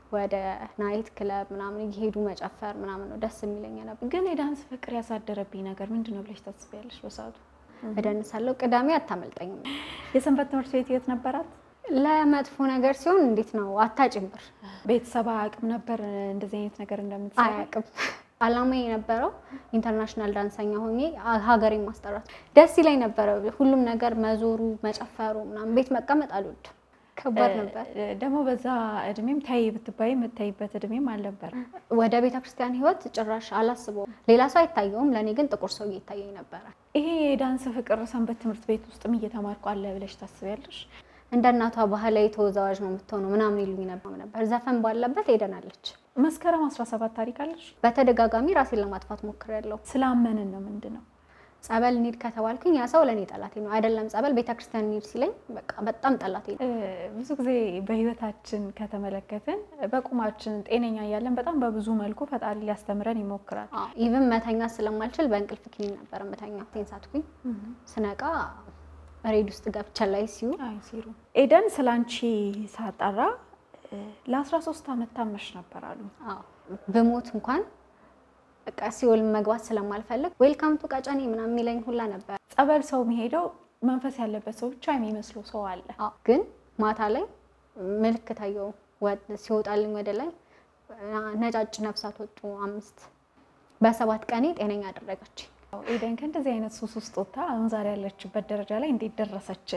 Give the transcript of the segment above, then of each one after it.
ወደ ናይት ክለብ ምናምን እየሄዱ መጨፈር ምናምን ነው ደስ የሚለኝ ነበር። ግን የዳንስ ፍቅር ያሳደረብኝ ነገር ምንድን ነው ብለሽ ታስቢያለሽ? በሰዓቱ እደንሳለሁ። ቅዳሜ አታመልጠኝም። የሰንበት ትምህርት ቤት ህይወት ነበራት። ለመጥፎ ነገር ሲሆን እንዴት ነው አታጭም ብር ቤተሰብ አያውቅም ነበር እንደዚህ አይነት ነገር እንደምትሰራ? አያውቅም። አላማ የነበረው ኢንተርናሽናል ዳንሰኛ ሆኜ ሀገሬን ማስጠራት ደስ ይለኝ ነበረ። ሁሉም ነገር መዞሩ፣ መጨፈሩ ምናምን ቤት መቀመጥ አልወድም። ከባድ ነበር። ደግሞ በዛ እድሜም ታይ ብትባይ የምታይበት እድሜም አልነበረም። ወደ ቤተ ክርስቲያን ህይወት ጭራሽ አላስበውም። ሌላ ሰው አይታየውም፣ ለእኔ ግን ጥቁር ሰው እየታየኝ ነበረ። ይሄ የዳንስ ፍቅር ሰንበት ትምህርት ቤት ውስጥም እየተማርኩ አለ ብለሽ ታስቢያለሽ? እንደ እናቷ ባህላዊ ተወዛዋዥ ነው የምትሆነው ምናምን ይሉኝ ነበር። ዘፈን ባለበት ሄደናለች። መስከረም 17 ታሪክ አለሽ? በተደጋጋሚ ራሴን ለማጥፋት ሞክሬያለሁ። ስላመንን ነው ምንድን ነው ጸበል እንሂድ ከተባልኩኝ ያ ሰው ለእኔ ጠላቴ ነው። አይደለም ጸበል ቤተክርስቲያን እንሂድ ሲለኝ በቃ በጣም ጠላቴ ነው። ብዙ ጊዜ በህይወታችን ከተመለከትን በቁማችን ጤነኛ እያለን በጣም በብዙ መልኩ ፈጣሪ ሊያስተምረን ይሞክራል። ኢቭን መተኛ ስለማልችል በእንቅልፍ ክኒን ነበር መተኛ። ቴንሳትኩኝ ስነቃ ሬድ ውስጥ ገብቻ ላይ ሲዩ ሲሩ ኤደን ስላንቺ ሳጣራ ለ13 ዓመት ታመሽ ነበር አሉ። ብሞት እንኳን በቃ ሲኦል መግባት ስለማልፈልግ ዌልካም ቱ ቀጨኔ ምናምን የሚለኝ ሁላ ነበር። ጸበል ሰው የሚሄደው መንፈስ ያለበት ሰው ብቻ የሚመስለው ሰው አለ። ግን ማታ ላይ ምልክት አየሁ ሲወጣልኝ ወደ ላይ ነጫጭ ነፍሳት ወጡ አምስት። በሰባት ቀኔ ጤነኛ አደረገች። ኤደን ከእንደዚህ አይነት ሱስ ውስጥ ወጥታ አሁን ዛሬ ያለችበት ደረጃ ላይ እንዴት ደረሰች?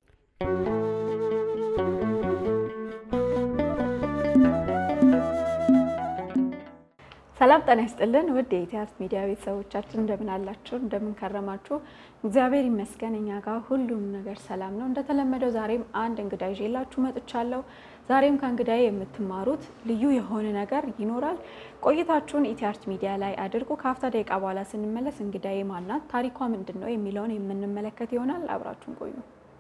ሰላም ጤና ይስጥልን ውድ የኢቲአርት ሚዲያ ቤተሰቦቻችን እንደምን አላችሁ? እንደምን ከረማችሁ? እግዚአብሔር ይመስገን እኛ ጋር ሁሉም ነገር ሰላም ነው። እንደተለመደው ዛሬም አንድ እንግዳ ይዤላችሁ መጥቻለሁ። ዛሬም ከእንግዳዬ የምትማሩት ልዩ የሆነ ነገር ይኖራል። ቆይታችሁን ኢቲአርት ሚዲያ ላይ አድርጉ። ከአፍታ ደቂቃ በኋላ ስንመለስ እንግዳዬ ማናት፣ ታሪኳ ምንድን ነው የሚለውን የምንመለከት ይሆናል። አብራችሁን ቆዩ።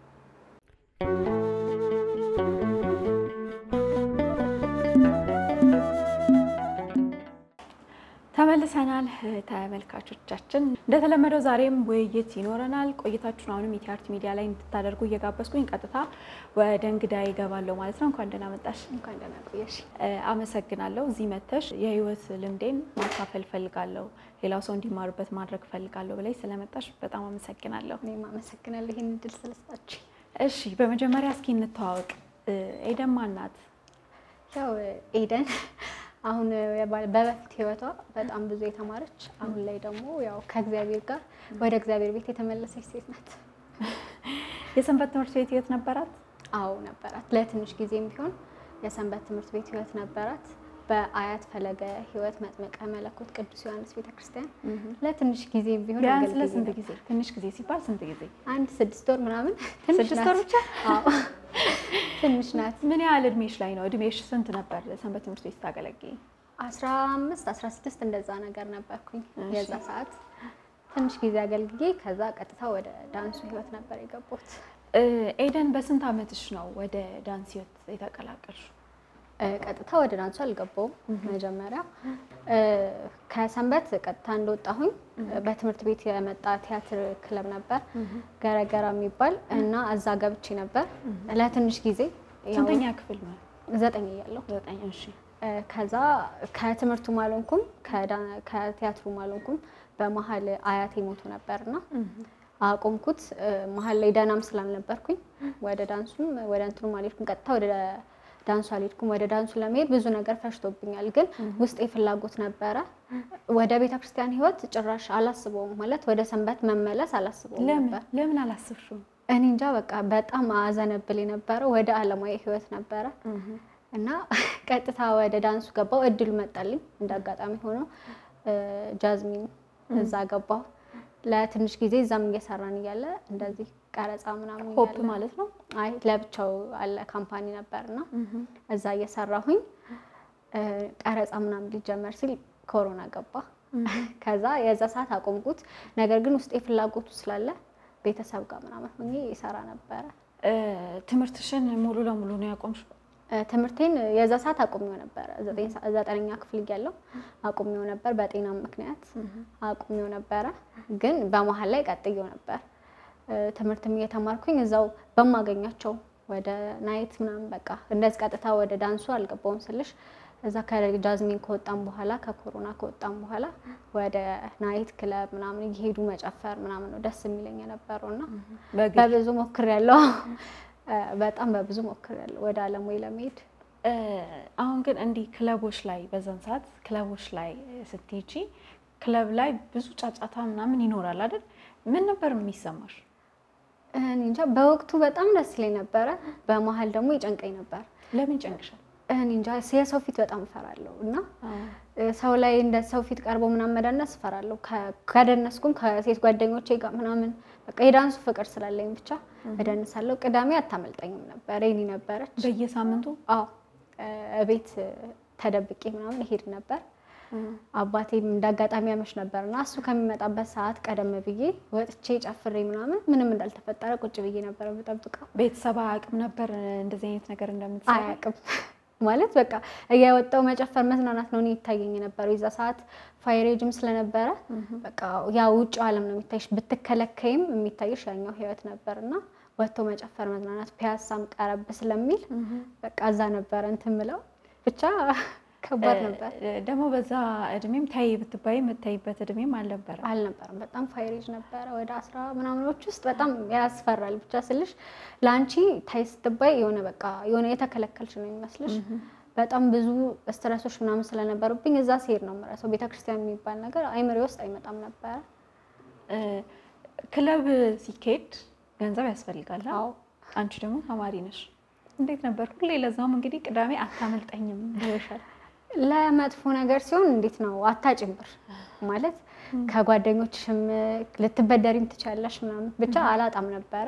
ተመልሰናል ተመልካቾቻችን። እንደተለመደው ዛሬም ውይይት ይኖረናል። ቆይታችሁን አሁንም ኢቲአርት ሚዲያ ላይ እንድታደርጉ እየጋበዝኩኝ ቀጥታ ወደ እንግዳ ይገባለሁ ማለት ነው። እንኳን ደህና መጣሽ። እንኳን ደህና ቆየሽ። አመሰግናለሁ። እዚህ መተሽ የህይወት ልምዴን ማካፈል ፈልጋለሁ፣ ሌላው ሰው እንዲማሩበት ማድረግ ፈልጋለሁ ብላይ ስለመጣሽ በጣም አመሰግናለሁ። እኔም አመሰግናለሁ ይህን እድል ስለሰጣችሁ። እሺ፣ በመጀመሪያ እስኪ እንተዋወቅ። ኤደን ማን ናት? ያው ኤደን አሁን በበፊት ህይወቷ በጣም ብዙ የተማረች አሁን ላይ ደግሞ ያው ከእግዚአብሔር ጋር ወደ እግዚአብሔር ቤት የተመለሰች ሴት ናት። የሰንበት ትምህርት ቤት ህይወት ነበራት? አዎ ነበራት። ለትንሽ ጊዜም ቢሆን የሰንበት ትምህርት ቤት ህይወት ነበራት። በአያት ፈለገ ህይወት መጥመቀ መለኮት ቅዱስ ዮሐንስ ቤተክርስቲያን ለትንሽ ጊዜም ቢሆን ቢያንስ ለስንት ጊዜ? ትንሽ ጊዜ ሲባል ስንት ጊዜ? አንድ ስድስት ወር ምናምን። ስድስት ወር ብቻ? አዎ ትንሽ ናት። ምን ያህል እድሜሽ ላይ ነው? እድሜሽ ስንት ነበር ሰንበት ትምህርት ቤት ስታገለግይ? አስራ አምስት አስራ ስድስት እንደዛ ነገር ነበርኩኝ የዛ ሰዓት ትንሽ ጊዜ አገልግዬ ከዛ ቀጥታ ወደ ዳንሱ ህይወት ነበር የገባሁት። ኤደን በስንት አመትሽ ነው ወደ ዳንስ ህይወት የተቀላቀልሽው? ቀጥታ ወደ ዳንሱ አልገባውም። መጀመሪያ ከሰንበት ቀጥታ እንደወጣሁኝ በትምህርት ቤት የመጣ ቲያትር ክለብ ነበር ገረገራ የሚባል እና እዛ ገብቼ ነበር ለትንሽ ጊዜ። ስንተኛ ክፍል ነው? ዘጠኝ እያለሁ። ዘጠኝ እሺ። ከዛ ከትምህርቱ አልሆንኩም፣ ከቲያትሩ አልሆንኩም። በመሀል አያቴ ሞቶ ነበርና አቆምኩት። መሀል ላይ ደህናም ስላልነበርኩኝ ወደ ዳንሱም ወደ እንትኑም አልሄድኩም። ቀጥታ ወደ ዳንሱ አልሄድኩም። ወደ ዳንሱ ለመሄድ ብዙ ነገር ፈሽቶብኛል፣ ግን ውስጤ ፍላጎት ነበረ። ወደ ቤተ ክርስቲያን ህይወት ጭራሽ አላስበውም፣ ማለት ወደ ሰንበት መመለስ አላስበውም ነበር። ለምን አላስብሽም? እኔ እንጃ በቃ በጣም አዘነብል የነበረው ወደ አለማዊ ህይወት ነበረ እና ቀጥታ ወደ ዳንሱ ገባው። እድሉ መጣልኝ። እንደ አጋጣሚ ሆኖ ጃዝሚን እዛ ገባው ለትንሽ ጊዜ። እዛም እየሰራን እያለ እንደዚህ ቀረጻ ምናምን ሆፕ ማለት ነው። አይ ለብቻው አለ ካምፓኒ ነበርና እዛ እየሰራሁኝ ቀረጻ ምናምን ሊጀመር ሲል ኮሮና ገባ። ከዛ የዛ ሰዓት አቆምኩት። ነገር ግን ውስጤ ፍላጎቱ ስላለ ቤተሰብ ጋር ምናምን ሆኜ ይሰራ ነበረ። ትምህርትሽን ሙሉ ለሙሉ ነው ያቆምሽው? ትምህርቴን የዛ ሰዓት አቁሜው ነበረ። ዘጠነኛ ክፍል እያለሁ አቁሜው ነበር። በጤና ምክንያት አቁሜው ነበረ። ግን በመሀል ላይ ቀጥዬው ነበር። ትምህርትም እየተማርኩኝ እዛው በማገኛቸው ወደ ናይት ምናምን በቃ እንደዚህ ቀጥታ ወደ ዳንሱ አልገባውም ስልሽ እዛ ከጃዝሚን ከወጣም በኋላ ከኮሮና ከወጣም በኋላ ወደ ናይት ክለብ ምናምን እየሄዱ መጨፈር ምናምን ነው ደስ የሚለኝ የነበረው እና በግል በብዙ ሞክሬያለሁ። በጣም በብዙ ሞክሬያለሁ ወደ አለሙ ለመሄድ እ፣ አሁን ግን እንዲህ ክለቦች ላይ በዛን ሰዓት ክለቦች ላይ ስትሄጂ ክለብ ላይ ብዙ ጫጫታ ምናምን ይኖራል አይደል? ምን ነበር የሚሰማሽ? እኔ እንጃ በወቅቱ በጣም ደስ ይለኝ ነበረ። በመሀል ደግሞ ይጨንቀኝ ነበር። ለምን ጨንቅሻል? እኔ እንጃ የሰው ፊት በጣም እፈራለሁ እና እ፣ ሰው ላይ እንደ ሰው ፊት ቀርቦ ምናምን መደነስ እፈራለሁ። ከ- ከደነስኩም ከሴት ጓደኞቼ ጋር ምናምን በቃ የዳንሱ ፍቅር ስላለኝ ብቻ እደንሳለሁ። ቅዳሜ አታመልጠኝም ነበር የኔ ነበረች። በየሳምንቱ አዎ እ፣ እቤት ተደብቄ ምናምን እሄድ ነበር። አባቴም እንደ አጋጣሚ ያመሽ ነበር እና እሱ ከሚመጣበት ሰዓት ቀደም ብዬ ወጥቼ ጨፍሬ ምናምን ምንም እንዳልተፈጠረ ቁጭ ብዬ ነበረ የምጠብቀው። ቤተሰብ አያውቅም ነበር እንደዚህ አይነት ነገር እንደምትሰራ? አያውቅም ማለት በቃ እያወጣው መጨፈር መዝናናት ነው እኔ ይታየኝ የነበረው። የዛ ሰዓት ፋይሬጅም ስለነበረ በቃ ያ ውጭ ዓለም ነው የሚታይሽ። ብትከለከይም የሚታይሽ ያኛው ህይወት ነበር እና ወጥቶ መጨፈር መዝናናት፣ ፒያሳም ቀረብ ስለሚል በቃ እዛ ነበረ እንትን ምለው ብቻ ከባድ ነበር። እ፣ ደግሞ በዛ እድሜም ታይ ብትባይ የምታይበት እድሜም አልነበረም። አልነበረም። በጣም ፋይሬጅ ነበረ። ወደ አስራ ምናምኖች ውስጥ በጣም ያስፈራል። ብቻ ስልሽ ለአንቺ ታይ ስትባይ የሆነ በቃ የሆነ የተከለከልሽ ነው የሚመስልሽ። በጣም ብዙ ስትረሶች ምናምን ስለነበሩብኝ እዛ ሲሄድ ነው የምረሳው። ቤተክርስቲያን የሚባል ነገር አይምሬ ውስጥ አይመጣም ነበረ። እ፣ ክለብ ሲካሄድ ገንዘብ ያስፈልጋል። አ? አዎ አንቺ ደግሞ ተማሪ ነሽ። እንዴት ነበር ሁሌ? ለዛውም እንግዲህ ቅዳሜ አታመልጠኝም ብለሻል። ለመጥፎ ነገር ሲሆን እንዴት ነው አታጭም ብር ማለት ከጓደኞችሽም ልትበደሪም ትችያለሽ ምናምን ብቻ አላጣም ነበረ።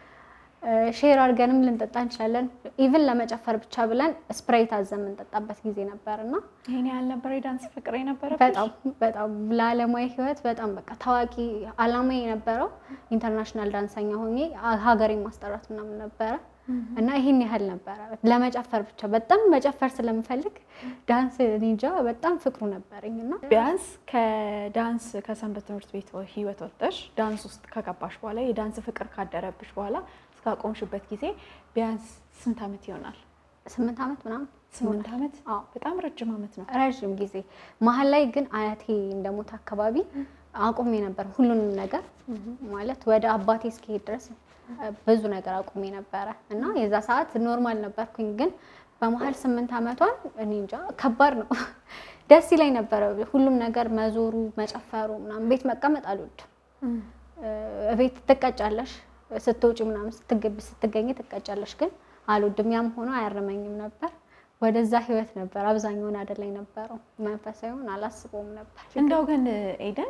ሼር አድርገንም ልንጠጣ እንችላለን። ኢቭን ለመጨፈር ብቻ ብለን ስፕራይት አዘን የምንጠጣበት ጊዜ ነበር እና ይሄን ያህል ነበር የዳንስ ፍቅር የነበረብሽ? በጣም በጣም ለዓለማዊ ሕይወት በጣም በቃ ታዋቂ አላማ የነበረው ኢንተርናሽናል ዳንሰኛ ሆኜ ሀገሬን ማስጠራት ምናምን ነበረ እና ይሄን ያህል ነበረ ለመጨፈር ብቻ በጣም መጨፈር ስለምፈልግ ዳንስ እኔ እንጃ በጣም ፍቅሩ ነበረኝ እና ቢያንስ ከዳንስ ከሰንበት ትምህርት ቤት ህይወት ወጥተሽ ዳንስ ውስጥ ከገባሽ በኋላ የዳንስ ፍቅር ካደረብሽ በኋላ እስካቆምሽበት ጊዜ ቢያንስ ስንት ዓመት ይሆናል? ስምንት ዓመት ምናምን ስምንት ዓመት አዎ በጣም ረጅም ዓመት ነው። ረዥም ጊዜ መሀል ላይ ግን አያቴ እንደሞት አካባቢ አቁሜ ነበር ሁሉንም ነገር ማለት ወደ አባቴ እስኪሄድ ድረስ ብዙ ነገር አቁሜ ነበረ እና የዛ ሰዓት ኖርማል ነበርኩኝ። ግን በመሀል ስምንት ዓመቷን እኔ እንጃ ከባድ ነው። ደስ ይለኝ ነበረ ሁሉም ነገር መዞሩ፣ መጨፈሩ ምናምን። ቤት መቀመጥ አልወድም። ቤት ትቀጫለሽ ስትወጪ ምናምን ስትገቢ ስትገኝ ትቀጫለሽ። ግን አልወድም። ያም ሆኖ አያረመኝም ነበር። ወደዛ ህይወት ነበር አብዛኛውን አደላይ ነበረው። መንፈሳዊውን አላስበውም ነበር። እንደው ግን ኤደን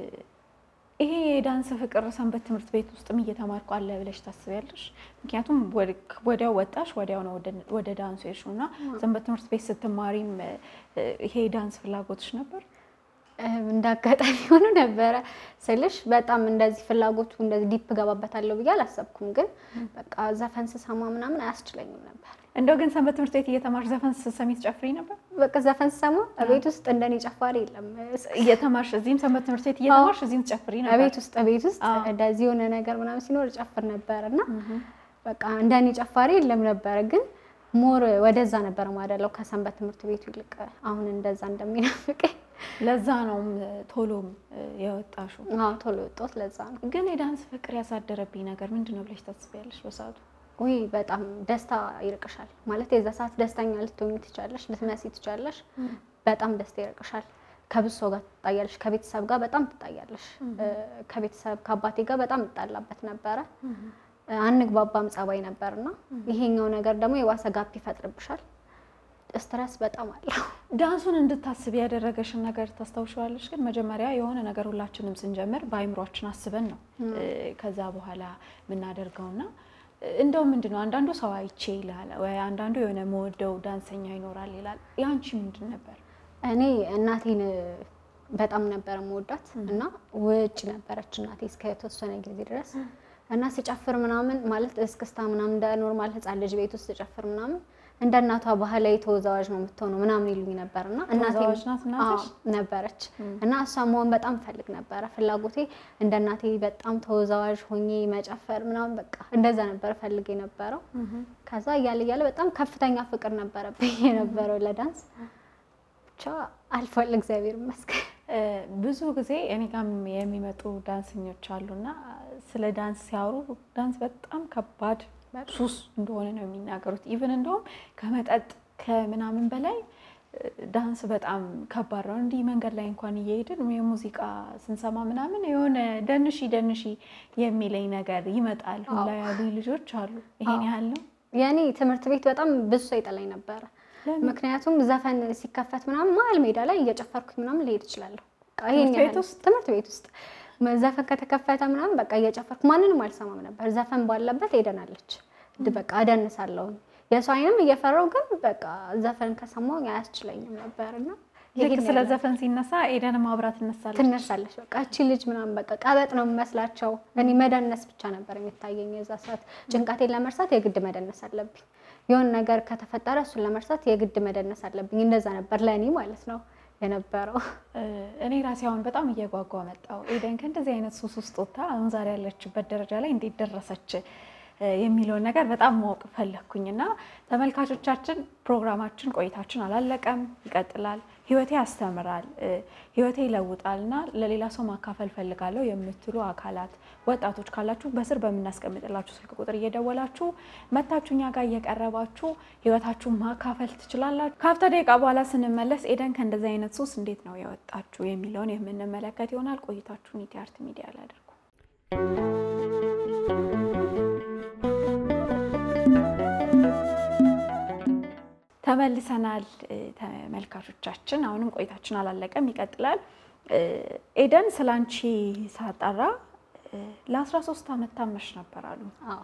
ይሄ የዳንስ ፍቅር ሰንበት ትምህርት ቤት ውስጥም እየተማርኩ አለ ብለሽ ታስቢያለሽ? ምክንያቱም ወዲያው ወጣሽ፣ ወዲያው ነው ወደ ዳንሱ የሄድሽው እና ሰንበት ትምህርት ቤት ስትማሪም ይሄ የዳንስ ፍላጎትሽ ነበር? እንደ አጋጣሚ ሆኖ ነበረ ስልሽ በጣም እንደዚህ ፍላጎቱ እንደዚህ ዲፕ ገባበታለሁ ብዬ አላሰብኩም። ግን በቃ ዘፈን ስሰማ ምናምን አያስችለኝም ነበር። እንደው ግን ሰንበት ትምህርት ቤት እየተማርሽ ዘፈን ስትሰሚ ትጨፍሪ ነበር? በቃ ዘፈን ስሰማ ቤት ውስጥ እንደኔ ጨፋሪ የለም። እየተማርሽ እዚህም ሰንበት ትምህርት ቤት እየተማርሽ እዚህም ትጨፍሪ ነበር? ቤት ውስጥ ቤት ውስጥ እንደዚህ የሆነ ነገር ምናምን ሲኖር ጨፍር ነበር እና በቃ እንደኔ ጨፋሪ የለም ነበረ ግን ሞር ወደዛ ነበር ማደለው ከሰንበት ትምህርት ቤቱ ይልቅ አሁን እንደዛ እንደሚናፍቀኝ ለዛ ነው ቶሎም የወጣሽው? አዎ ቶሎ የወጣሁት ለዛ ነው። ግን የዳንስ ፍቅር ያሳደረብኝ ነገር ምንድን ነው ብለሽ ታስቢያለሽ? በሰዓቱ ውይ በጣም ደስታ ይርቅሻል። ማለት የዛ ሰዓት ደስተኛ ልትሆኚ ትቻለሽ፣ ልትመሲ ትቻለሽ። በጣም ደስታ ይርቅሻል። ከብዙ ሰው ጋር ትጣያለሽ፣ ከቤተሰብ ጋር በጣም ትጣያለሽ። ከቤተሰብ ከአባቴ ጋር በጣም እጣላበት ነበረ። አንግባባም ጸባይ ነበርና ይሄኛው ነገር ደግሞ የዋሰ ጋፕ ይፈጥርብሻል። ስትረስ በጣም አለው። ዳንሱን እንድታስብ ያደረገሽን ነገር ታስታውሻለሽ? ግን መጀመሪያ የሆነ ነገር ሁላችንም ስንጀምር በአይምሯችን አስበን ነው ከዛ በኋላ የምናደርገውና እንደው ምንድን ነው አንዳንዱ ሰው አይቼ ይላል ወይ አንዳንዱ የሆነ መወደው ዳንሰኛ ይኖራል ይላል። ያንቺ ምንድን ነበር? እኔ እናቴን በጣም ነበር መወዳት እና ውጭ ነበረች እናቴ እስከ የተወሰነ ጊዜ ድረስ እና ስጨፍር ምናምን ማለት እስክስታ ምናምን እንደ ኖርማል ህፃን ልጅ ቤት ውስጥ ስጨፍር ምናምን እንደ እናቷ ባህላዊ ተወዛዋዥ ነው የምትሆነው ምናምን ይሉኝ ነበር እና እናቴም- ተወዛዋዥ ናት እናትሽ? አዎ፣ ነበረች እና እሷ መሆን በጣም ፈልግ ነበረ። ፍላጎቴ እንደ እናቴ በጣም ተወዛዋዥ ሆኜ መጨፈር ምናምን በቃ እንደዛ ነበር ፈልግ የነበረው። ከዛ እያለ እያለ በጣም ከፍተኛ ፍቅር ነበረብኝ የነበረው ለዳንስ ብቻ አልፏል፣ እግዚአብሔር ይመስገን። እ፣ ብዙ ጊዜ እኔ ጋም የሚመጡ ዳንሰኞች አሉና ስለ ዳንስ ሲያወሩ ዳንስ በጣም ከባድ ሱስ እንደሆነ ነው የሚናገሩት። ኢቭን እንደውም ከመጠጥ ከምናምን በላይ እ፣ ዳንስ በጣም ከባድ ነው። እንዲህ መንገድ ላይ እንኳን እየሄድን የሙዚቃ ስንሰማ ምናምን የሆነ ደንሺ ደንሺ የሚለኝ ነገር ይመጣል ሁላ ያሉ ልጆች አሉ። ይሄን ያህል ነው። የኔ ትምህርት ቤት በጣም ብዙ ሰው ይጠላኝ ነበረ። ለምን? ምክንያቱም ዘፈን ሲከፈት ምናምን መሀል ሜዳ ላይ እየጨፈርኩኝ ምናምን ልሄድ እችላለሁ። በቃ ይሄን ትምህርት ቤት ያህል ውስጥ? ትምህርት ቤት ውስጥ ዘፈን ከተከፈተ ምናምን በቃ እየጨፈርኩ ማንንም አልሰማም ነበር። ዘፈን ባለበት ሄደናለች በቃ እደንሳለሁኝ። የሰው አይንም እየፈራው ግን በቃ ዘፈን ከሰማሁኝ አያስችለኝም ነበር እና ልክ ይሄን ስለ ያህል ዘፈን ሲነሳ ኤደን ማብራት ትነሳለች። ትነሳለች በቃ እቺ ልጅ ምናምን በቃ ቀበጥ ነው የሚመስላቸው። እኔ መደነስ ብቻ ነበር የሚታየኝ የዛ ሰዓት። ጭንቀቴን ለመርሳት የግድ መደነስ አለብኝ። የሆነ ነገር ከተፈጠረ እሱን ለመርሳት የግድ መደነስ አለብኝ። እንደዛ ነበር ለእኔ ማለት ነው የነበረው። እ፣ እኔ ራሴ አሁን በጣም እየጓጓ መጣው ኤደን ከእንደዚህ አይነት ሱስ ውስጥ ወጥታ አሁን ዛሬ ያለችበት ደረጃ ላይ እንዴት ደረሰች እ፣ የሚለውን ነገር በጣም ማወቅ ፈለግኩኝ እና ተመልካቾቻችን ፕሮግራማችን ቆይታችን አላለቀም፣ ይቀጥላል። ህይወቴ ያስተምራል፣ እ፣ ህይወቴ ይለውጣል እና ለሌላ ሰው ማካፈል ፈልጋለሁ የምትሉ አካላት ወጣቶች ካላችሁ በስር በምናስቀምጥላችሁ ስልክ ቁጥር እየደወላችሁ መታችሁ እኛ ጋር እየቀረባችሁ ህይወታችሁን ማካፈል ትችላላችሁ። ከሀፍታ ደቂቃ በኋላ ስንመለስ ኤደን ከእንደዚህ አይነት ሱስ እንዴት ነው የወጣችሁ የሚለውን የምንመለከት ይሆናል። ቆይታችሁን ኢቲ አርት ሚዲያ ላይ አድርጉ። ተመልሰናል እ፣ ተመልካቾቻችን። አሁንም ቆይታችን አላለቀም፣ ይቀጥላል። እ፣ ኤደን ስላንቺ ሳጣራ እ፣ ለ13 ዓመት ታመሽ ነበር አሉ። አዎ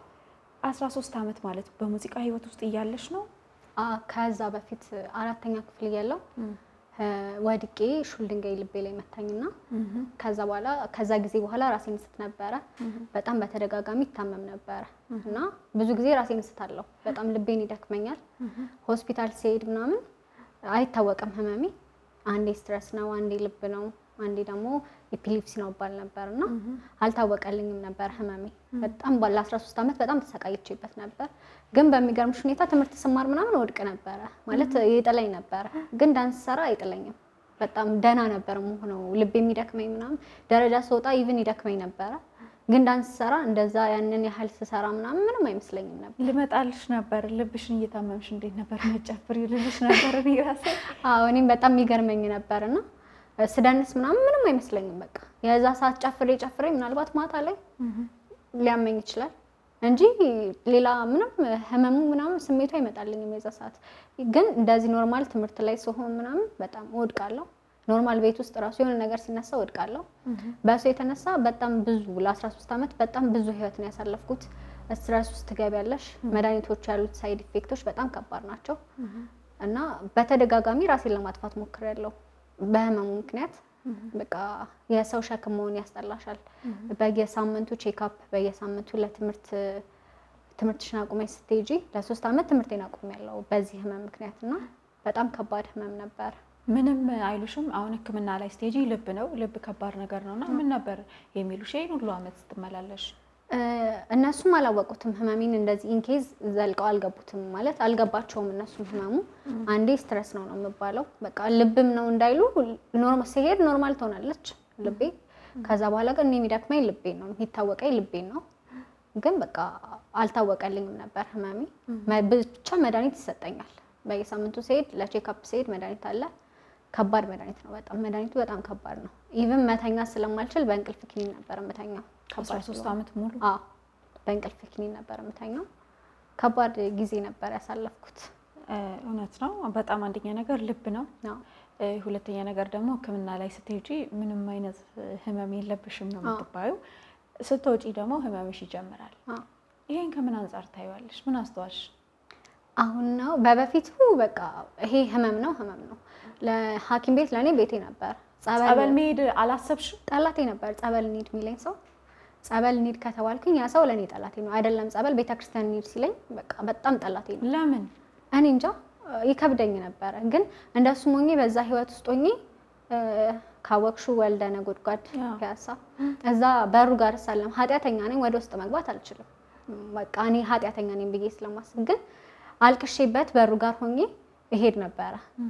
13 ዓመት ማለት በሙዚቃ ህይወት ውስጥ እያለሽ ነው? አ- ከዛ በፊት አራተኛ ክፍል እያለሁ እ፣ ወድቄ ሹል ድንጋይ ልቤ ላይ መታኝና ከዛ በኋላ ከዛ ጊዜ በኋላ ራሴን ስት ነበረ። በጣም በተደጋጋሚ ይታመም ነበረ እና ብዙ ጊዜ ራሴን ስታለሁ። በጣም ልቤን ይደክመኛል። ሆስፒታል ሲሄድ ምናምን አይታወቅም ህመሜ። አንዴ ስትረስ ነው፣ አንዴ ልብ ነው፣ አንዴ ደግሞ ኢፒሊፕሲ ነው ይባል ነበር እና አልታወቀልኝም ነበር ህመሜ። በጣም ባለ 13 ዓመት በጣም ተሰቃይቼበት ነበር። ግን በሚገርምሽ ሁኔታ ትምህርት ስማር ምናምን ወድቅ ነበረ ማለት ይጥለኝ ነበረ። ግን ዳንስ ሰራ አይጥለኝም። በጣም ደህና ነበር መሆነው ልብ የሚደክመኝ ምናምን ደረጃ ስወጣ ኢቭን ይደክመኝ ነበረ። ግን ዳንስ ሰራ እንደዛ ያንን ያህል ስሰራ ምናምን ምንም አይመስለኝም ነበር። ልመጣልሽ ነበር። ልብሽን እየታመምሽ እንዴት ነበር መጨፍር ልልሽ ነበር እኔ ራሴ አዎ እኔም በጣም የሚገርመኝ ነበር እና ስደንስ ምናምን ምንም አይመስለኝም። በቃ የዛ ሰዓት ጨፍሬ ጨፍሬ ምናልባት ማታ ላይ ሊያመኝ ይችላል እንጂ ሌላ ምንም ህመሙ ምናምን ስሜቱ አይመጣልኝም። የዛ ሰዓት ግን እንደዚህ ኖርማል ትምህርት ላይ ስሆን ምናምን በጣም እወድቃለሁ። ኖርማል ቤት ውስጥ ራሱ የሆነ ነገር ሲነሳ እወድቃለሁ። በእሱ የተነሳ በጣም ብዙ ለ13 ዓመት በጣም ብዙ ህይወት ነው ያሳለፍኩት። ስትረስ ውስጥ ትገቢያለሽ። መድኃኒቶች ያሉት ሳይድ ኢፌክቶች በጣም ከባድ ናቸው እና በተደጋጋሚ ራሴን ለማጥፋት ሞክሬያለሁ በህመሙ ምክንያት በቃ የሰው ሸክም መሆን ያስጠላሻል። በየሳምንቱ ቼክአፕ በየሳምንቱ ለትምህርት ትምህርትሽን አቁመሽ ስትሄጂ ለሶስት ዓመት ትምህርቴን አቁሜያለሁ በዚህ ህመም ምክንያት እና በጣም ከባድ ህመም ነበር። ምንም አይሉሽም? አሁን ህክምና ላይ ስቴጂ ልብ ነው ልብ ከባድ ነገር ነው እና ምን ነበር የሚሉሽ ይሄን ሁሉ አመት ስትመላለሽ? እ፣ እነሱም አላወቁትም ህመሜን እንደዚህ ኢንኬዝ ዘልቀው አልገቡትም ማለት አልገባቸውም። እነሱም ህመሙ አንዴ ስትረስ ነው ነው የሚባለው በቃ ልብም ነው እንዳይሉ ኖርማል ሲሄድ ኖርማል ትሆናለች ልቤ። ከዛ በኋላ ግን እኔ የሚደክመኝ ልቤን ነው የሚታወቀኝ ልቤን ነው። ግን በቃ አልታወቀልኝም ነበር ህመሜ። መ- ብቻ መድኃኒት ይሰጠኛል በየሳምንቱ ሲሄድ ለቼክአፕ ሲሄድ መድኃኒት አለ። ከባድ መድኃኒት ነው በጣም መድኃኒቱ በጣም ከባድ ነው። ኢቭን መተኛ ስለማልችል በእንቅልፍ ክኒን ነበር የምተኛው። ከባድ 13 ስለሆነ። ዓመት ሙሉ አዎ በእንቅልፍ ክኒን ነበር የምተኛው። ከባድ ጊዜ ነበር ያሳለፍኩት። እ፣ እውነት ነው። በጣም አንደኛ ነገር ልብ ነው። አዎ እ፣ ሁለተኛ ነገር ደግሞ ህክምና ላይ ስትሄጂ ምንም አይነት እ፣ ህመም የለብሽም ነው የምትባዩ። ስትወጪ ደግሞ ህመምሽ ይጀምራል። አዎ ይሄን ከምን አንጻር ታይዋለሽ? ምን አስተዋልሽ? አሁን ነው በበፊቱ በቃ ይሄ ህመም ነው ህመም ነው። ለሐኪም ቤት ለእኔ ቤቴ ነበር። ጸበል ጸበል መሄድ አላሰብሽም? ጠላቴ ነበር። ጸበል እንሂድ የሚለኝ ሰው ጸበል እንሂድ ከተባልኩኝ ያ ሰው ለእኔ ጠላቴ ነው። አይደለም ጸበል ቤተክርስቲያን እንሂድ ሲለኝ በቃ በጣም ጠላቴ ነው። ለምን? እኔ እንጃ ይከብደኝ ነበረ። ግን እንደሱም ሆኜ በዛ ህይወት ውስጥ ሆኜ እ፣ ካወቅሹ ወልደ ነጎድጓድ አዎ። ፒያሳ እዛ በሩ ጋር ሳለም ኃጢአተኛ ነኝ፣ ወደ ውስጥ መግባት አልችልም። በቃ እኔ ኃጢአተኛ ነኝ ብዬ ስለማስብ ግን አልቅሼበት በሩ ጋር ሆኜ እሄድ ነበረ።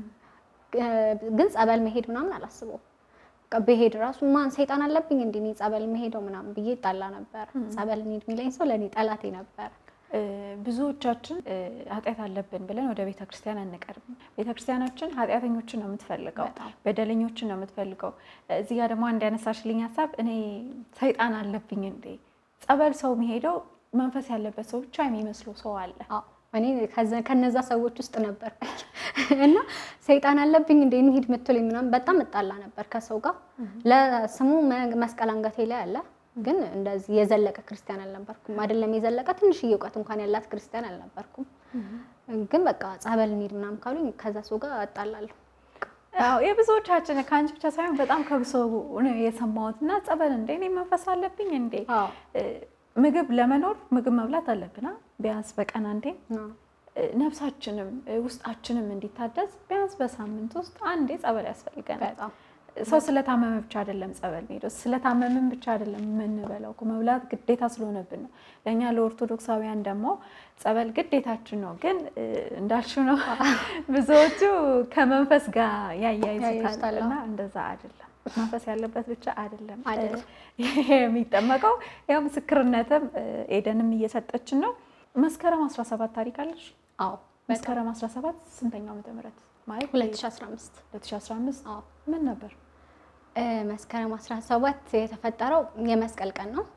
ግን ጸበል መሄድ ምናምን አላስበው በቃ ብሄድ ራሱ ማን ሰይጣን አለብኝ እንዲ እኔ ጸበል መሄደው ምናምን ብዬ ጣላ ነበር። ጸበል እንሂድ የሚለኝ ሰው ለእኔ ጠላቴ ነበረ። እ፣ ብዙዎቻችን እ፣ ኃጢአት አለብን ብለን ወደ ቤተ ክርስቲያን አንቀርብም። ቤተ ክርስቲያናችን ኃጢአተኞችን ነው የምትፈልገው፣ በጣም። በደለኞችን ነው የምትፈልገው። እዚህ ጋር ደግሞ አንድ ያነሳሽልኝ ሀሳብ እኔ ሰይጣን አለብኝ እንዴ? ጸበል ሰው የሚሄደው መንፈስ ያለበት ሰው ብቻ የሚመስለው ሰው አለ። አዎ እኔ ከዛ- ከነዛ ሰዎች ውስጥ ነበር እና ሰይጣን አለብኝ እንደ እንሂድ ምትለኝ ምናምን በጣም እጣላ ነበር ከሰው ጋር። ለስሙ መ- መስቀል አንገቴ ላይ አለ፣ ግን እንደዚህ የዘለቀ ክርስቲያን አልነበርኩም። አይደለም የዘለቀ ትንሽዬ እውቀት እንኳን ያላት ክርስቲያን አልነበርኩም። ግን በቃ ጸበል እንሂድ ምናምን ካሉኝ ከዛ ሰው ጋር እጣላለሁ። አዎ የብዙዎቻችን ከአንቺ ብቻ ሳይሆን በጣም ከብሶ ነው የሰማሁት። እና ጸበል እንዴ እኔ መንፈስ አለብኝ እንዴ? አዎ እ፣ ምግብ ለመኖር ምግብ መብላት አለብና ቢያንስ በቀን አንዴ አዎ። እ፣ ነፍሳችንም እ፣ ውስጣችንም እንዲታደስ ቢያንስ በሳምንት ውስጥ አንዴ ጸበል ያስፈልገናል። በጣም ሰው ስለታመመ ብቻ አይደለም ጸበል ሄደው ስለታመምን ብቻ አይደለም የምንበላው እኮ መብላት ግዴታ ስለሆነብን ነው። ለእኛ ለኦርቶዶክሳውያን ደግሞ ጸበል ግዴታችን ነው። ግን እ፣ እንዳልሽው ነው ብዙዎቹ ከመንፈስ ጋር ያያይዙታል ያያይዙታል፣ እና እንደዛ አይደለም። መንፈስ ያለበት ብቻ አይደለም አይደለም። እ፣ የሚጠመቀው። ያው ምስክርነትም እ፣ ኤደንም እየሰጠችን ነው። መስከረም 17 ታሪክ አለሽ? አዎ መስከረም 17 ስንተኛው ዓመተ ምህረት ማለት 2015 2015 አዎ ምን ነበር? እ፣ መስከረም 17 የተፈጠረው የመስቀል ቀን ነው።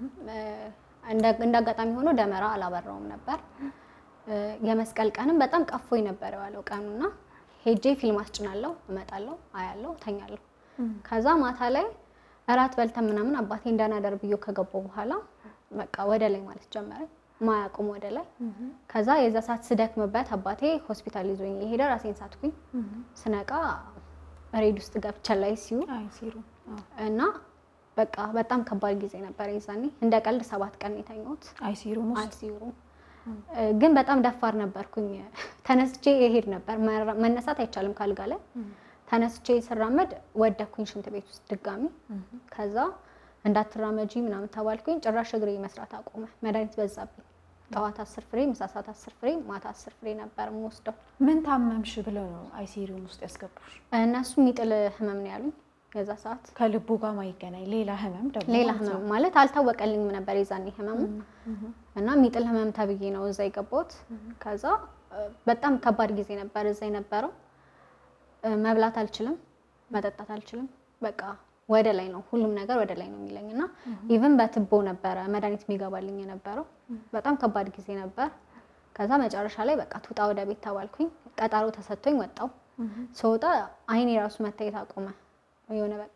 እንደ እንደ አጋጣሚ ሆኖ ደመራ አላበራውም ነበር። እ፣ የመስቀል ቀንም በጣም ቀፎኝ ነበር የዋለው ቀኑና ሄጄ ፊልም አስጭናለሁ፣ እመጣለሁ፣ አያለሁ፣ ተኛለሁ። ከዛ ማታ ላይ እራት በልተን ምናምን አባቴ እንዳናደር ብዮ ከገባው በኋላ በቃ ወደ ላይ ማለት ጀመረ፣ ማያቁም ወደ ላይ። ከዛ የዛ ሰዓት ስደክምበት አባቴ ሆስፒታል ይዞኝ የሄደ ራሴን ሳትኩኝ። ስነቃ ሬድ ውስጥ ገብቻ ላይ ሲዩ አይ ሲሩ አዎ። እና በቃ በጣም ከባድ ጊዜ ነበር የዛኔ። እንደ ቀልድ ሰባት ቀን የተኛሁት አይ ሲሩም ውስጥ አይሲዩ ግን በጣም ደፋር ነበርኩኝ። ተነስቼ እሄድ ነበር። መራ- መነሳት አይቻልም ካልጋ ላይ ተነስቼ ስራመድ ወደኩኝ ሽንት ቤት ውስጥ ድጋሚ። ከዛ እንዳትራመጂ ምናምን ተባልኩኝ። ጭራሽ እግሬ መስራት አቆመ። መድኃኒት በዛብኝ። ጠዋት አስር ፍሬ፣ ምሳ ሰዓት አስር ፍሬ፣ ማታ አስር ፍሬ ነበር የምወስደው። ምን ታመምሽ ብለው ነው አይሲሪum ውስጥ ያስገቡሽ? እነሱ የሚጥል ህመም ነው ያሉኝ የዛ ሰዓት ከልቡ ጋር ማይገናኝ ሌላ ህመም ደግሞ ሌላ ማለት ነው። ህመም ማለት አልታወቀልኝም ነበር የዛኔ ህመሙ እና የሚጥል ህመም ተብዬ ነው እዛ የገባሁት። ከዛ እ፣ በጣም ከባድ ጊዜ ነበር እዛ የነበረው። እ፣ መብላት አልችልም፣ መጠጣት አልችልም። በቃ ወደ ላይ ነው ሁሉም ነገር ወደ ላይ ነው የሚለኝ እና ኢቭን በትቦ ነበረ መድኃኒት የሚገባልኝ የነበረው። በጣም ከባድ ጊዜ ነበር። ከዛ መጨረሻ ላይ በቃ ትውጣ ወደ ቤት ተባልኩኝ። ቀጠሮ ተሰጥቶኝ ወጣው። ስወጣ አይኔ ራሱ መታየት አቆመ። የሆነ በቃ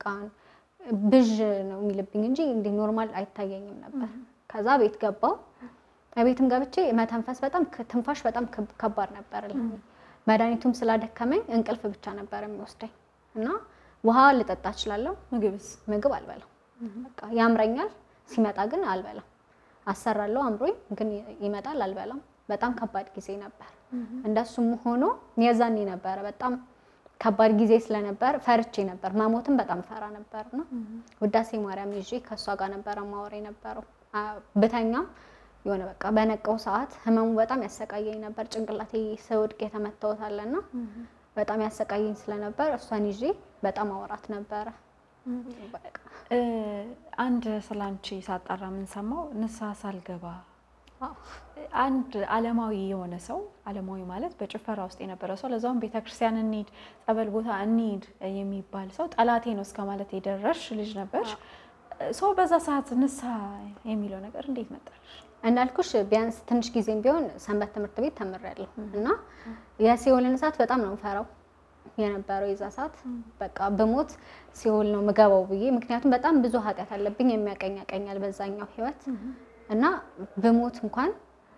ብዥ ነው የሚልብኝ እንጂ እንዲህ ኖርማል አይታየኝም ነበር። ከዛ ቤት ገባው። ቤትም ገብቼ መተንፈስ በጣም ትንፋሽ በጣም ከብ- ከባድ ነበር። ለኔ። መድኃኒቱም ስላደከመኝ እንቅልፍ ብቻ ነበር የሚወስደኝ እና ውሃ ልጠጣ እችላለሁ፣ ምግብስ ምግብ አልበላም። በቃ ያምረኛል፣ ሲመጣ ግን አልበላም። አሰራለሁ አምሮኝ ግን ይመጣል፣ አልበላም። በጣም ከባድ ጊዜ ነበር። እንደሱም ሆኖ የዛኔ ነበረ በጣም ከባድ ጊዜ ስለነበር ፈርቼ ነበር። መሞትም በጣም ፈራ ነበር እና ውዳሴ ማርያም ይዤ ከእሷ ጋር ነበረ ማወራ የነበረው አ- ብተኛም የሆነ በቃ በነቀው ሰዓት ህመሙ በጣም ያሰቃየኝ ነበር። ጭንቅላቴ ስወድቅ የተመታሁት አለና በጣም ያሰቃየኝ ስለነበር እሷን ይዤ በጣም አወራት ነበረ። በቃ እ፣ አንድ ስላንቺ ሳጣራ የምንሰማው ንስሐ ሳልገባ አዎ። አንድ አለማዊ የሆነ ሰው አለማዊ ማለት በጭፈራ ውስጥ የነበረ ሰው ለዛውም ቤተክርስቲያን እንሂድ ጸበል ቦታ እንሂድ የሚባል ሰው ጠላቴ ነው እስከ ማለት የደረሽ ልጅ ነበርሽ። ሰው በዛ ሰዓት ንስሐ የሚለው ነገር እንዴት መጣልሽ? እንዳልኩሽ ቢያንስ ትንሽ ጊዜም ቢሆን ሰንበት ትምህርት ቤት ተምሬያለሁ እና የሲኦልን እሳት በጣም ነው የምፈራው የነበረው የዛ ሰዓት በቃ ብሞት ሲኦል ነው ምገባው ብዬ ምክንያቱም በጣም ብዙ ኃጢአት አለብኝ የሚያቀኝ ያቀኛል በዛኛው ህይወት እና ብሞት እንኳን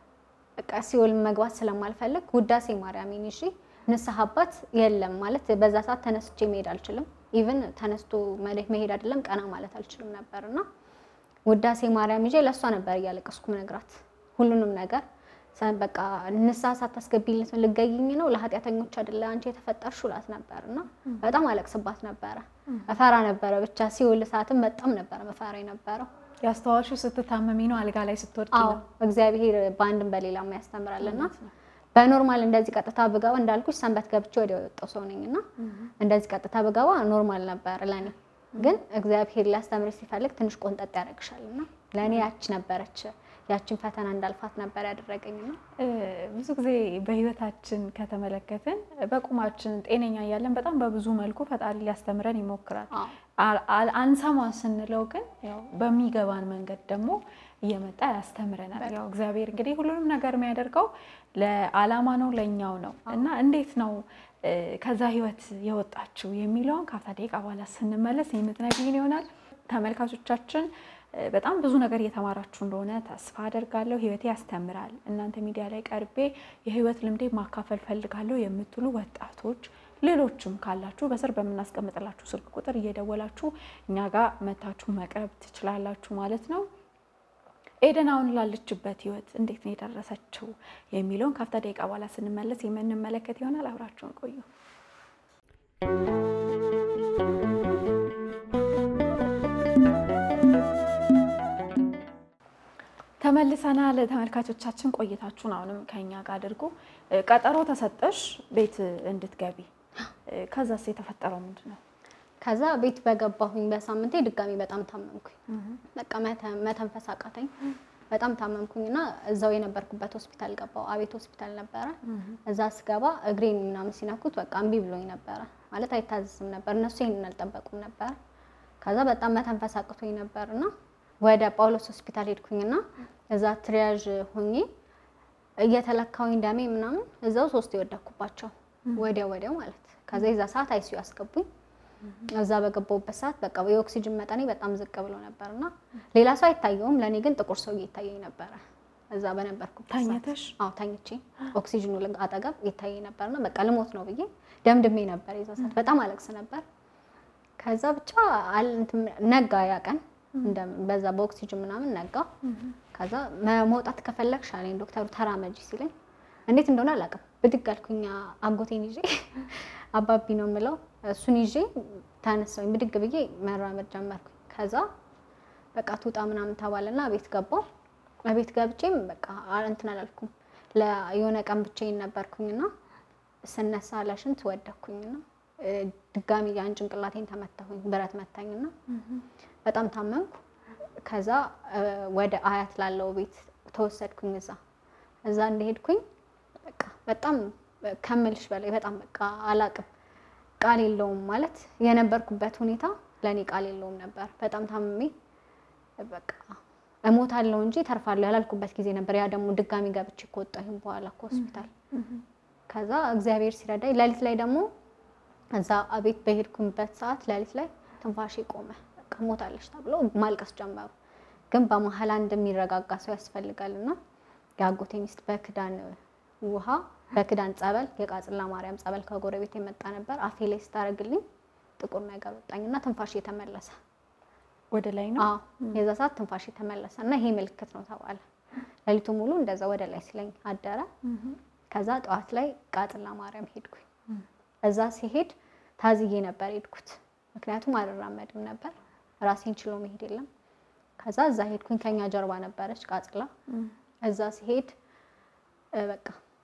በቃ ሲኦል መግባት ስለማልፈልግ ውዳሴ ማርያምን ይዤ ንስሐ አባት የለም ማለት በዛ ሰዓት ተነስቼ መሄድ አልችልም። ኢቭን ተነስቶ መሄድ መሄድ አይደለም ቀና ማለት አልችልም ነበር እና ውዳሴ ማርያም ይዤ ለእሷ ነበር እያለቀስኩ ነግራት ሁሉንም ነገር በቃ ንስሐ ሳታስገቢለት ልገይኝ ነው ለኃጢአተኞች አይደለ አንቺ የተፈጠርሽ እላት ነበር እና በጣም አለቅስባት ነበረ። እፈራ ነበረ ብቻ ሲውል ሰዓትም በጣም ነበረ መፈራ የነበረው። ያስተዋልሽው ስትታመሚ ነው አልጋ ላይ ስትወድቂ አዎ ነው? እግዚአብሔር በአንድም በሌላም ያስተምራልና በኖርማል እንደዚህ ቀጥታ ብገባ እንዳልኩሽ ሰንበት ገብቼ ወዲያው የወጣው ሰው ነኝ እና እንደዚህ ቀጥታ ብገባ ኖርማል ነበር ለኔ። ግን እግዚአብሔር ሊያስተምር ሲፈልግ ትንሽ ቆንጠጥ ያደርግሻል እና ለእኔ ያች ነበረች ያችን ፈተና እንዳልፋት ነበር ያደረገኝና እ፣ ብዙ ጊዜ በህይወታችን ከተመለከትን በቁማችን ጤነኛ እያለን በጣም በብዙ መልኩ ፈጣሪ ሊያስተምረን ይሞክራል። አዎ አል- አል- አንሰማ ስንለው ግን ያው በሚገባን መንገድ ደግሞ እየመጣ ያስተምረናል። ያው እግዚአብሔር እንግዲህ ሁሉንም ነገር የሚያደርገው ለዓላማ ነው፣ ለእኛው ነው እና እንዴት ነው እ፣ ከዛ ህይወት የወጣችው የሚለውን ከአፍታ ደቂቃ በኋላ ስንመለስ የምትነግሪን ይሆናል። ተመልካቾቻችን እ፣ በጣም ብዙ ነገር እየተማራችሁ እንደሆነ ተስፋ አደርጋለሁ። ህይወቴ ያስተምራል፣ እናንተ ሚዲያ ላይ ቀርቤ የህይወት ልምዴ ማካፈል ፈልጋለሁ የምትሉ ወጣቶች ሌሎችም ካላችሁ በስር በምናስቀምጥላችሁ ስልክ ቁጥር እየደወላችሁ እኛ ጋር መታችሁ መቅረብ ትችላላችሁ ማለት ነው። ኤደን አሁን ላለችበት ህይወት እንዴት ነው የደረሰችው የሚለውን ከአፍታ ደቂቃ በኋላ ስንመለስ የምንመለከት ይሆናል። አብራችሁን ቆዩ። ተመልሰናል። ተመልካቾቻችን ቆይታችሁን አሁንም ከኛ ጋር አድርጉ። እ፣ ቀጠሮ ተሰጠሽ ቤት እንድትገቢ እ፣ ከዛስ የተፈጠረው ምንድን ነው? ከዛ ቤት በገባሁኝ በሳምንቴ ድጋሚ በጣም ታመምኩኝ። በቃ መተ- መተንፈስ አቃተኝ። በጣም ታመምኩኝ እና እዛው የነበርኩበት ሆስፒታል ገባሁ። አቤት ሆስፒታል ነበረ። እዛ ስገባ እግሬን ምናምን ሲነኩት በቃ እምቢ ብሎኝ ነበረ ማለት አይታዘዝም ነበር። እነሱ ይሄንን አልጠበቁም ነበር። ከዛ በጣም መተንፈስ አቅቶኝ ነበር እና ወደ ጳውሎስ ሆስፒታል ሄድኩኝና እዛ ትሪያዥ ሆኜ እየተለካውኝ ደሜ ምናምን እዛው ሶስት የወደኩባቸው ወዲያው ወዲያው ማለት ከዛ የዛ ሰዓት አይሲዩ አስገቡኝ። እዛ በገባሁበት ሰዓት በቃ የኦክሲጅን መጠኔ በጣም ዝቅ ብሎ ነበር እና ሌላ ሰው አይታየውም፣ ለእኔ ግን ጥቁር ሰው ይታየኝ ነበረ። እዛ በነበርኩበት ሰዓት ተኝተሽ? አዎ ተኝቼ ኦክሲጅኑ ልግ- አጠገብ ይታየኝ ነበርና በቃ ልሞት ነው ብዬ ደምድሜ ነበር። የዛ ሰዓት በጣም አለቅስ ነበር። ከዛ ብቻ አል- እንትን ነጋ ያ ቀን እንደምን በዛ በኦክሲጅን ምናምን ነጋ። ከዛ መ- መውጣት ከፈለግሽ አለኝ ዶክተሩ ተራመጂ ሲለኝ እንዴት እንደሆነ አላውቅም። ብድግ አልኩኝ አጎቴን ይዤ አባቢ ነው የምለው እሱን ይዤ ተነሳሁኝ። ብድግ ብዬ መራመድ ጀመርኩኝ። ከዛ በቃ ትውጣ ምናምን ተባለና ቤት ገባሁ። ቤት ገብቼም በቃ አ- እንትን አላልኩም። ለ- የሆነ ቀን ብቻዬን ነበርኩኝና ስነሳ ለሽንት ወደኩኝና እ፣ ድጋሚ ያን ጭንቅላቴን ተመታሁኝ። ብረት መታኝና በጣም ታመምኩ። ከዛ እ፣ ወደ አያት ላለው ቤት ተወሰድኩኝ። እዛ እዛ እንደሄድኩኝ በቃ በጣም ከምልሽ በላይ በጣም በቃ አላቅም ቃል የለውም ማለት የነበርኩበት ሁኔታ ለእኔ ቃል የለውም ነበር። በጣም ታምሜ በቃ እሞታለሁ እንጂ ተርፋለሁ ያላልኩበት ጊዜ ነበር። ያ ደግሞ ድጋሚ ገብቼ ከወጣሁኝ በኋላ ከሆስፒታል ከዛ እግዚአብሔር ሲረዳኝ ሌሊት ላይ ደግሞ እዛ ቤት በሄድኩበት ሰዓት ሌሊት ላይ ትንፋሼ ቆመ። በቃ ሞታለች ተብሎ ማልቀስ ጀመሩ። ግን በመሀል አንድ የሚረጋጋ ሰው ያስፈልጋል እና የአጎቴ ሚስት በክዳን ውሃ በክዳን ጸበል የቃጽላ ማርያም ጸበል ከጎረቤት የመጣ ነበር። አፌ ላይ ስታደርግልኝ ጥቁር ነገር ወጣኝና ትንፋሽ የተመለሰ ወደ ላይ ነው አዎ የዛ ሰዓት ትንፋሽ የተመለሰ እና ይሄ ምልክት ነው ተባለ። ሌሊቱ ሙሉ እንደዛ ወደ ላይ ሲለኝ አደረ። ከዛ ጠዋት ላይ ቃጽላ ማርያም ሄድኩኝ። እዛ ሲሄድ ታዝዬ ነበር ሄድኩት፣ ምክንያቱም አልራመድም ነበር ራሴን ችሎ መሄድ የለም። ከዛ እዛ ሄድኩኝ። ከኛ ጀርባ ነበረች ቃጽላ። እዛ ሲሄድ እ፣ በቃ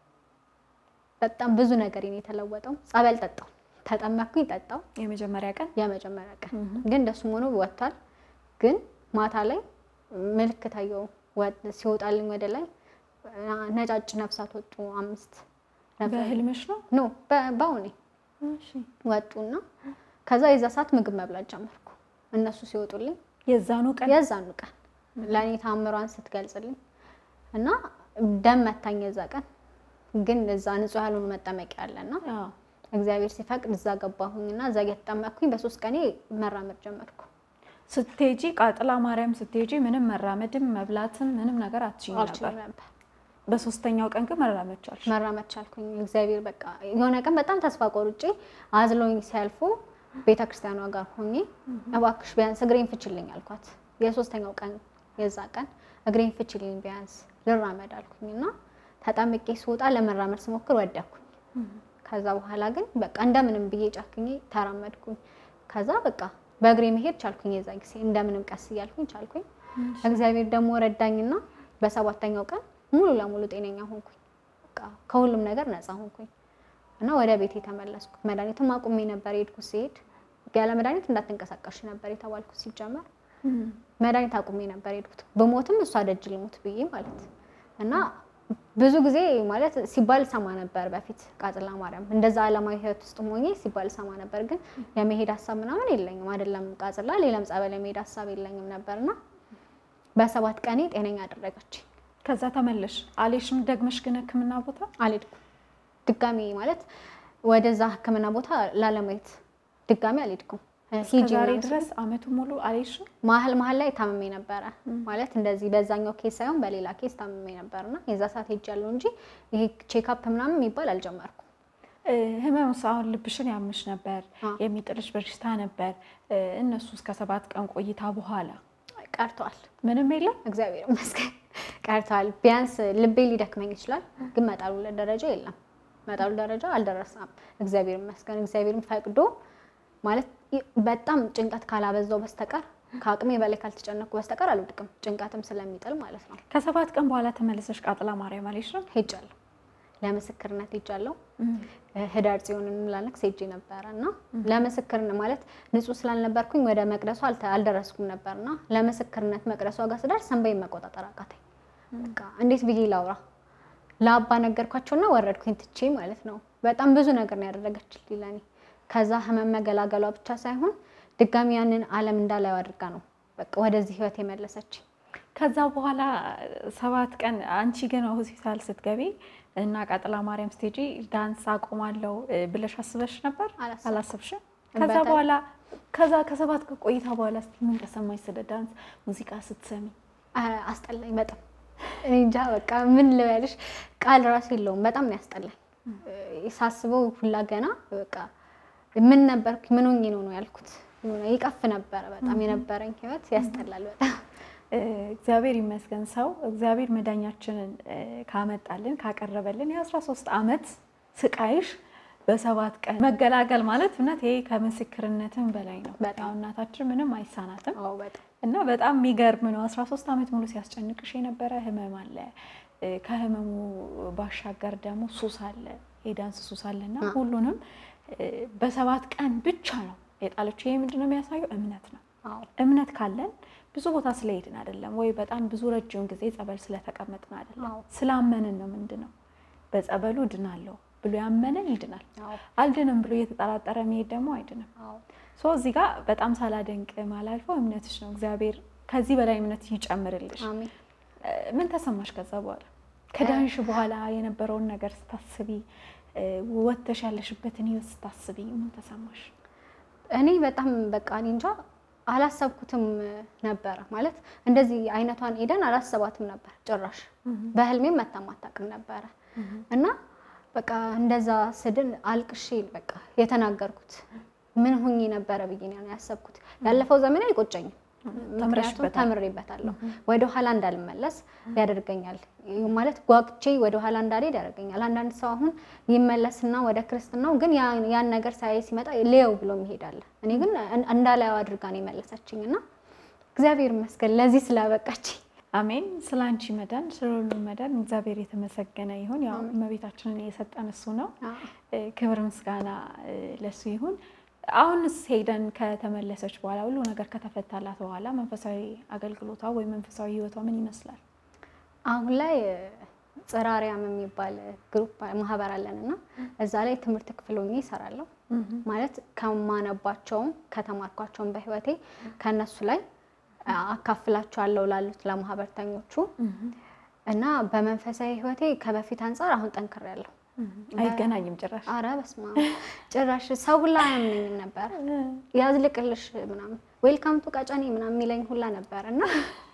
በጣም ብዙ ነገር ነው የተለወጠው። ጸበል ጠጣው፣ ተጠመኩኝ፣ ጠጣው የመጀመሪያ ቀን የመጀመሪያ ቀን ግን እንደሱም ሆኖ ወጥቷል። ግን ማታ ላይ ምልክት አየሁ ወጥ- ሲወጣልኝ ወደ ላይ አ- ነጫጭ ነፍሳት ወጡ። አምስት ነበር። በህልምሽ ነው? ኖ በ- በአሁኔ እሺ። ወጡና ከዛ የዛ ሰዓት ምግብ መብላት ጀመርኩ። እነሱ ሲወጡልኝ የዛኑ ቀን የዛኑ ቀን ለእኔ ታምሯን ስትገልጽልኝ እና ደም መታኝ። የዛ ቀን ግን እዛ ንጹህ ያልሆኑ መጠመቂያ አለና አዎ። እግዚአብሔር ሲፈቅድ እዛ ገባሁኝና እዛ እየተጠመቅኩኝ በሶስት ቀኔ መራመድ ጀመርኩ። ስትሄጂ ቃጥላ ማርያም ስትሄጂ ምንም መራመድም መብላትም ምንም ነገር አትችይም ነበር። አልችልም ነበር በሶስተኛው ቀን ግን መራመድ ቻልሽ። መራመድ ቻልኩኝ። እግዚአብሔር በቃ የሆነ ቀን በጣም ተስፋ ቆርጬ አዝለውኝ ሲያልፉ ቤተ ክርስቲያኗ ጋር ሆኜ እባክሽ ቢያንስ እግሬን ፍችልኝ አልኳት። የሶስተኛው ቀን የዛ ቀን እግሬን ፍችልኝ ቢያንስ ልራመድ አልኩኝ እና ተጠምቄ ስወጣ ለመራመድ ስሞክር ወደኩኝ። ከዛ በኋላ ግን በቃ እንደምንም ብዬ ጨክኜ ተራመድኩኝ። ከዛ በቃ በእግሬ መሄድ ቻልኩኝ። የዛ ጊዜ እንደምንም ቀስ እያልኩኝ ቻልኩኝ። እግዚአብሔር ደግሞ ረዳኝና በሰባተኛው ቀን ሙሉ ለሙሉ ጤነኛ ሆንኩኝ። በቃ ከሁሉም ነገር ነፃ ሆንኩኝ እና ወደ ቤት የተመለስኩ። መድኃኒትም አቁሜ ነበር የሄድኩት። ሲሄድ ያለ መድኃኒት እንዳትንቀሳቀሽ ነበር የተባልኩት። ሲጀመር መድኃኒት አቁሜ ነበር የሄድኩት። ብሞትም እሷ ደጅ ልሙት ብዬ ማለት እና ብዙ ጊዜ ማለት ሲባል ሰማ ነበር በፊት ቃጥላ ማርያም እንደዛ ዓለማዊ ሕይወት ውስጥ ሆኜ ሲባል ሰማ ነበር። ግን የመሄድ ሀሳብ ምናምን የለኝም አይደለም ቃጥላ፣ ሌላም ጸበል የመሄድ ሀሳብ የለኝም ነበርና በሰባት ቀኔ ጤነኛ አደረገች። ከዛ ተመለሽ አሌሽም ደግመሽ ግን ሕክምና ቦታ አልሄድኩም ድጋሚ ማለት ወደዛ ሕክምና ቦታ ላለማየት ድጋሚ አልሄድኩም። ሂጂ ዛሬ ምናምን ድረስ አመቱ ሙሉ አሌሽም መሀል መሀል ላይ ታምሜ ነበረ ማለት እንደዚህ በዛኛው ኬስ ሳይሆን በሌላ ኬስ ታምሜ ነበርና የዛ ሰዓት ሄጃለሁ እንጂ ይሄ ቼክአፕ ምናምን የሚባል አልጀመርኩም። ህመሙ አሁን ልብሽን ያምሽ ነበር፣ አዎ። የሚጥልሽ በሽታ ነበር። እነሱ እስከ ሰባት ቀን ቆይታ በኋላ ቀርተዋል። ምንም የለም። እግዚአብሔር ይመስገን ቀርተዋል። ቢያንስ ልቤ ሊደክመኝ ይችላል፣ ግን መጣሉ ደረጃ የለም። መጣሉ ደረጃ አልደረሰም። እግዚአብሔር ይመስገን። እግዚአብሔርም ፈቅዶ ማለት ይ- በጣም ጭንቀት ካላበዛው በስተቀር ከአቅሜ በላይ ካልተጨነኩ በስተቀር አልወድቅም። ጭንቀትም ስለሚጥል ማለት ነው። ከሰባት ቀን በኋላ ተመለሰሽ ቃጥላ ማርያም አሌሽም ሄጃለሁ፣ ለምስክርነት ሄጃለሁ። ህዳር ጽዮን እንላለን ሄጄ ነበረ እና ለምስክርነት ማለት ንጹህ ስላልነበርኩኝ ወደ መቅደሱ አልተ- አልደረስኩም ነበር እና ለምስክርነት መቅደሷ ጋር ስደርስ ሰንበይን መቆጣጠር አቃተኝ። በቃ እንዴት ብዬ ላውራ? ለአባ ነገርኳቸውና ወረድኩኝ ትቼ ማለት ነው። በጣም ብዙ ነገር ነው ያደረገችልኝ ለእኔ። ከዛ ህመም መገላገሏ ብቻ ሳይሆን ድጋሚ ያንን ዓለም እንዳላዩ አድርጋ ነው በቃ ወደዚህ ህይወት የመለሰችኝ። ከዛ በኋላ ሰባት ቀን አንቺ ግን ሆስፒታል ስትገቢ እና ቃጥላ ማርያም ስቴጂ ዳንስ አቆማለሁ እ ብለሽ አስበሽ ነበር? አላሰብኩም። አላሰብሽም? ከዛ በጣም- በኋላ ከዛ ከሰባት ቀን ቆይታ በኋላ እስኪ ምን ተሰማሽ ስለ ዳንስ ሙዚቃ ስትሰሚ? አ- አስጠላኝ በጣም እኔ እንጃ በቃ ምን ልበልሽ ቃል ራሱ የለውም በጣም ነው ያስጠላኝ እ፣ ሳስበው ሁላ ገና በቃ ምን ነበርኩ ምን ሆኜ ነው ነው ያልኩት የሆነ ይቀፍ ነበረ በጣም የነበረኝ ህይወት ያስጠላል በጣም እ፣ እግዚአብሔር ይመስገን ሰው እግዚአብሔር መዳኛችንን እ፣ ካመጣልን ካቀረበልን የአስራ ሶስት ዓመት ስቃይሽ በሰባት ቀን መገላገል ማለት እውነት ይሄ ከምስክርነትም በላይ ነው። በጣም። ያው እናታችን ምንም አይሳናትም አዎ በጣም እና በጣም የሚገርም ነው። 13 ዓመት ሙሉ ሲያስጨንቅሽ የነበረ ህመም አለ። እ፣ ከህመሙ ባሻገር ደግሞ ሱስ አለ፣ የዳንስ ሱስ አለ እና አ። ሁሉንም እ፣ በሰባት ቀን ብቻ ነው የጣለችው። ይሄ ምንድን ነው የሚያሳየው? እምነት ነው። አዎ እምነት ካለን ብዙ ቦታ ስለሄድን አይደለም ወይ በጣም ብዙ ረጅም ጊዜ ጸበል ስለተቀመጥን አይደለም፣ አዎ። ስላመንን ነው። ምንድን ነው በጸበሉ እድናለሁ ብሎ ያመነን ይድናል። አዎ አልድንም ብሎ እየተጠራጠረ መሄድ ደግሞ አይድንም። አዎ ሶ እዚህ ጋር በጣም ሳላደንቅ ማላልፈው እምነትሽ ነው። እግዚአብሔር ከዚህ በላይ እምነት ይጨምርልሽ። አሜን እ፣ ምን ተሰማሽ ከዛ በኋላ ከዳንሽ በኋላ የነበረውን ነገር ስታስቢ እ፣ ወጥተሽ ያለሽበትን ህይወት ስታስቢ ምን ተሰማሽ? እኔ በጣም በቃ እኔ እንጃ አላሰብኩትም ነበረ ማለት እንደዚህ አይነቷን ኤደን አላሰባትም ነበር ጭራሽ በህልሜም መታም አታውቅም ነበረ እና በቃ እንደዛ ስድን አልቅሼ በቃ የተናገርኩት ምን ሁኜ ነበረ ብዬ ነው ያሰብኩት። ያለፈው ዘመን አይቆጨኝም፣ ምክንያቱም ተምረሽበታል። ተምሬበታለሁ። ወደ ኋላ እንዳልመለስ ያደርገኛል ማለት ጓግቼ ወደ ኋላ እንዳልሄድ ያደርገኛል። አንዳንድ ሰው አሁን ይመለስና ወደ ክርስትናው ግን ያ- ያን ነገር ሳይ ሲመጣ ሌው ብሎ ይሄዳል። እኔ ግን እን- እንዳላየው አድርጋ ነው የመለሰችኝ እና እግዚአብሔር ይመስገን ለዚህ ስላበቃችኝ። አሜን። ስለ አንቺ መዳን ስለ ሁሉም መዳን እግዚአብሔር የተመሰገነ ይሁን። ያው እመቤታችንን የሰጠን እሱ ነው። እ፣ ክብር ምስጋና እ፣ ለሱ ይሁን። አሁንስ ሄደን ከተመለሰች በኋላ ሁሉ ነገር ከተፈታላት በኋላ መንፈሳዊ አገልግሎቷ ወይም መንፈሳዊ ህይወቷ ምን ይመስላል? አሁን ላይ ጽራሪያም የሚባል ግሩፕ ማህበር አለን እና እዛ ላይ ትምህርት ክፍል ሆኜ ይሰራለሁ። ማለት ከማነባቸውም ከተማርኳቸውም በህይወቴ ከእነሱ ላይ አካፍላቸዋለሁ ላሉት ለማህበርተኞቹ እና በመንፈሳዊ ህይወቴ ከበፊት አንጻር አሁን ጠንክሬያለሁ። አይገናኝም ጭራሽ። አረ በስመ አብ ጭራሽ ሰው ሁላ አያምነኝም ነበር። ያዝልቅልሽ ምናምን ዌልካም ቱ ቀጨኔ ምናምን የሚለኝ ሁላ ነበር እና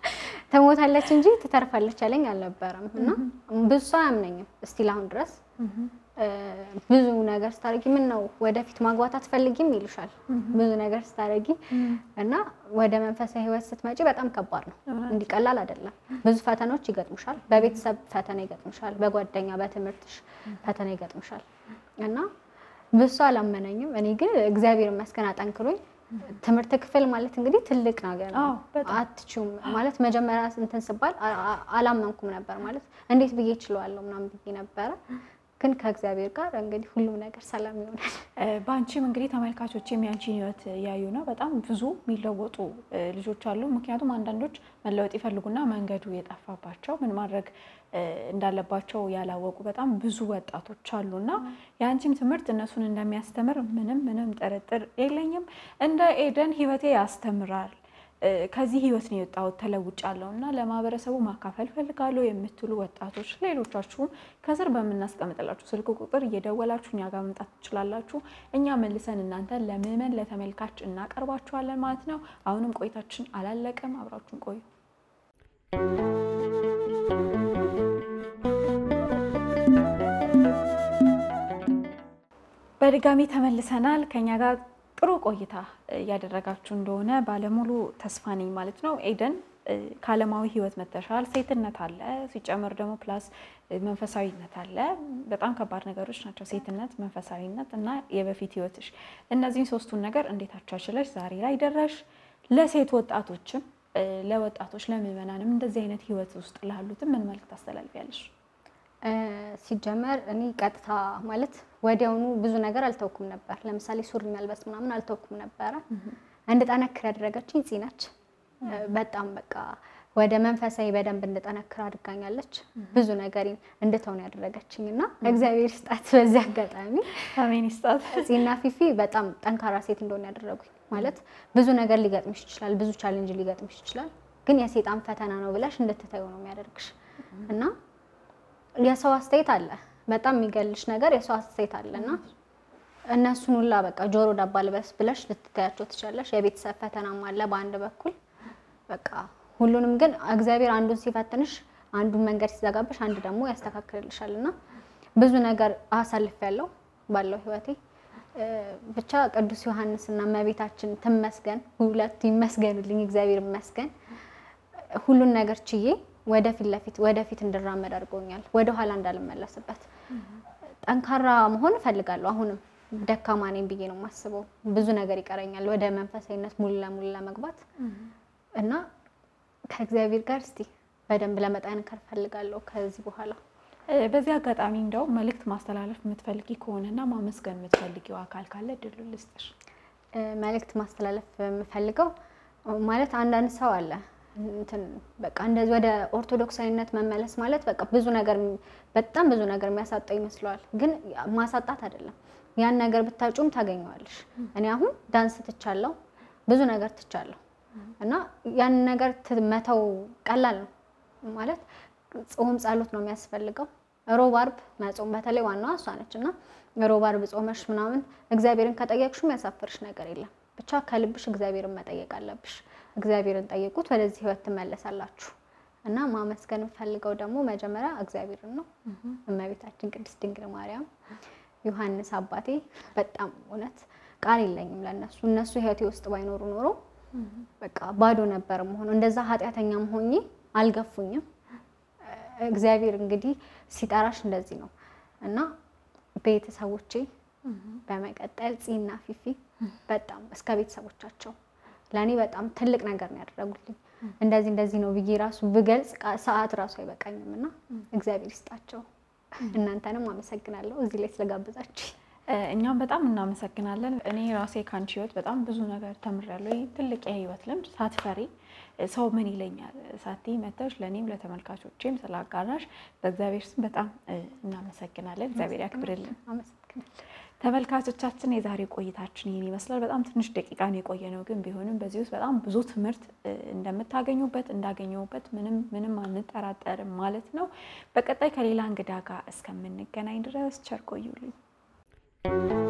ትሞታለች እንጂ ትተርፋለች ያለኝ አልነበረም እና ብዙ ሰው አያምነኝም እስቲል አሁን ድረስ ብዙ ነገር ስታደርጊ ምን ነው ወደፊት ማግባት አትፈልጊም ይሉሻል። ብዙ ነገር ስታደርጊ እና ወደ መንፈሳዊ ህይወት ስትመጪ በጣም ከባድ ነው። እንዲህ ቀላል አይደለም። ብዙ ፈተናዎች ይገጥሙሻል። በቤተሰብ ፈተና ይገጥሙሻል። በጓደኛ በትምህርትሽ ፈተና ይገጥሙሻል እና ብዙ ሰው አላመነኝም። እኔ ግን እግዚአብሔር ይመስገን አጠንክሮኝ ትምህርት ክፍል ማለት እንግዲህ ትልቅ ነገር ነው። አዎ፣ በጣም። አትችውም ማለት መጀመሪያ እንትን ስባል አ- አ- አላመንኩም ነበር ማለት እንዴት ብዬ እችለዋለሁ ምናምን ብዬ ነበረ። ግን ከእግዚአብሔር ጋር እንግዲህ ሁሉም ነገር ሰላም ይሆናል። እ፣ በአንቺም እንግዲህ ተመልካቾች የሚያንቺን ህይወት ያዩ ነው። በጣም ብዙ የሚለወጡ እ፣ ልጆች አሉ። ምክንያቱም አንዳንዶች መለወጥ ይፈልጉና መንገዱ የጠፋባቸው ምን ማድረግ እ፣ እንዳለባቸው ያላወቁ በጣም ብዙ ወጣቶች አሉ እና የአንቺም ትምህርት እነሱን እንደሚያስተምር ምንም ምንም ጥርጥር የለኝም። እንደ ኤደን ህይወቴ ያስተምራል እ፣ ከዚህ ህይወት ነው የወጣሁት ተለውጫለሁ እና ለማህበረሰቡ ማካፈል ፈልጋለሁ የምትሉ ወጣቶች ሌሎቻችሁም ከስር በምናስቀምጥላችሁ ስልክ ቁጥር እየደወላችሁ እኛ ጋር መምጣት ትችላላችሁ። እኛ መልሰን እናንተ ለምዕመን ለተመልካች እናቀርባችኋለን ማለት ነው። አሁንም ቆይታችን አላለቀም፣ አብራችሁን ቆዩ። በድጋሚ ተመልሰናል። ከኛ ጋር ጥሩ ቆይታ እያደረጋችሁ እንደሆነ ባለሙሉ ተስፋ ነኝ ማለት ነው። ኤደን እ፣ ከዓለማዊ ህይወት መተሻል፣ ሴትነት አለ፣ ሲጨመር ደግሞ ፕላስ እ፣ መንፈሳዊነት አለ። በጣም ከባድ ነገሮች ናቸው፣ ሴትነት፣ መንፈሳዊነት እና የበፊት ህይወትሽ። እነዚህን ሶስቱን ነገር እንዴት አቻችለሽ ዛሬ ላይ ደረሽ? ለሴት ወጣቶችም እ፣ ለወጣቶች ለምዕመናንም እንደዚህ አይነት ህይወት ውስጥ ላሉትም ምን መልዕክት ታስተላልፊያለሽ? እ፣ ሲጀመር እኔ ቀጥታ ማለት ወዲያውኑ ብዙ ነገር አልተውኩም ነበር። ለምሳሌ ሱሪ መልበስ ምናምን አልተውኩም ነበረ። እንድጠነክር ያደረገችኝ ፂ ነች። እ፣ በጣም በቃ ወደ መንፈሳዊ በደንብ እንድጠነክር አድርጋኛለች። ብዙ ነገሬን እንድተውን ያደረገችኝ እና እግዚአብሔር ስጣት። በዚህ አጋጣሚ አሜን ይስጣት። ፂና ፊፊ በጣም ጠንካራ ሴት እንደሆነ ያደረጉኝ ማለት ብዙ ነገር ሊገጥምሽ ይችላል፣ ብዙ ቻሌንጅ ሊገጥምሽ ይችላል። ግን የሴጣን ፈተና ነው ብለሽ እንድትታዩ ነው የሚያደርግሽ እና የሰው አስተያየት አለ። በጣም የሚገልሽ ነገር የሰው አስተያየት አለ እና እነሱን ሁላ በቃ ጆሮ ዳባ ልበስ ብለሽ ልትታያቸው ትችላለሽ። የቤተሰብ ፈተናም አለ በአንድ በኩል በቃ ሁሉንም ግን እግዚአብሔር አንዱን ሲፈትንሽ አንዱን መንገድ ሲዘጋብሽ አንድ ደግሞ ያስተካክልልሻል እና ብዙ ነገር አሳልፍ ያለው ባለው ህይወቴ እ፣ ብቻ ቅዱስ ዮሐንስ እና እመቤታችን ትመስገን፣ ሁለቱ ይመስገኑልኝ፣ እግዚአብሔር ይመስገን። ሁሉን ነገር ችዬ ወደፊት ለፊት ወደፊት እንድራመድ አድርጎኛል። ወደ ኋላ እንዳልመለስበት ጠንካራ መሆን እፈልጋለሁ። አሁንም ደካማ ነኝ ብዬ ነው የማስበው። ብዙ ነገር ይቀረኛል ወደ መንፈሳዊነት ሙሉ ለሙሉ ለመግባት እና ከእግዚአብሔር ጋር እስቲ በደንብ ለመጠንከር እፈልጋለሁ ከዚህ በኋላ እ፣ በዚህ አጋጣሚ እንደው መልእክት ማስተላለፍ የምትፈልጊ ከሆነና ማመስገን የምትፈልጊው አካል ካለ እድሉ ልስጥሽ። እ፣ መልእክት ማስተላለፍ የምፈልገው ማለት አንዳንድ ሰው አለ እንትን በቃ እንደዚህ ወደ ኦርቶዶክሳዊነት መመለስ ማለት በቃ ብዙ ነገር በጣም ብዙ ነገር የሚያሳጣው ይመስለዋል። ግን ማሳጣት አይደለም። ያን ነገር ብታጩም ታገኘዋለሽ። እኔ አሁን ዳንስ ትቻለሁ፣ ብዙ ነገር ትቻለሁ እና ያን ነገር ት- መተው ቀላል ነው ማለት ጾም ጸሎት ነው የሚያስፈልገው። ሮብ አርብ መጾም በተለይ ዋናዋ እሷ ነች እና ሮብ አርብ ጾመሽ ምናምን እግዚአብሔርን ከጠየቅሽው የሚያሳፍርሽ ነገር የለም። ብቻ ከልብሽ እግዚአብሔርን መጠየቅ አለብሽ። እግዚአብሔርን ጠይቁት፣ ወደዚህ ህይወት ትመለሳላችሁ። እና ማመስገን የምፈልገው ደግሞ መጀመሪያ እግዚአብሔርን ነው። እመቤታችን ቅድስት ድንግል ማርያም፣ ዮሐንስ አባቴ በጣም እውነት ቃል የለኝም ለእነሱ እነሱ ህይወቴ ውስጥ ባይኖሩ ኖሮ በቃ ባዶ ነበር መሆነው። እንደዛ ኃጢአተኛም ሆኜ አልገፉኝም። እግዚአብሔር እንግዲህ ሲጠራሽ እንደዚህ ነው እና ቤተሰቦቼ በመቀጠል ፂና ፊፊ በጣም እስከ ቤተሰቦቻቸው ለእኔ በጣም ትልቅ ነገር ነው ያደረጉልኝ። እንደዚህ እንደዚህ ነው ብዬ ራሱ ብገልጽ ቃ- ሰዓት ራሱ አይበቃኝም እና እግዚአብሔር ይስጣቸው። እናንተንም አመሰግናለሁ እዚህ ላይ ስለጋበዛችሁ። እ፣ እኛም በጣም እናመሰግናለን። እኔ ራሴ ከአንቺ ህይወት በጣም ብዙ ነገር ተምሬያለሁ። ይህ ትልቅ የህይወት ልምድ ሳትፈሪ እ፣ ሰው ምን ይለኛል ሳትይ መተሽ ለእኔም ለተመልካቾቼም ስላጋራሽ በእግዚአብሔር ስም በጣም እ፣ እናመሰግናለን። እግዚአብሔር ያክብርልን። አመሰግናለሁ። ተመልካቾቻችን የዛሬ ቆይታችን ይህን ይመስላል። በጣም ትንሽ ደቂቃን የቆየ ነው፣ ግን ቢሆንም በዚህ ውስጥ በጣም ብዙ ትምህርት እ፣ እንደምታገኙበት እንዳገኘሁበት ምንም ምንም አንጠራጠርም ማለት ነው። በቀጣይ ከሌላ እንግዳ ጋር እስከምንገናኝ ድረስ ቸር ቆዩልኝ።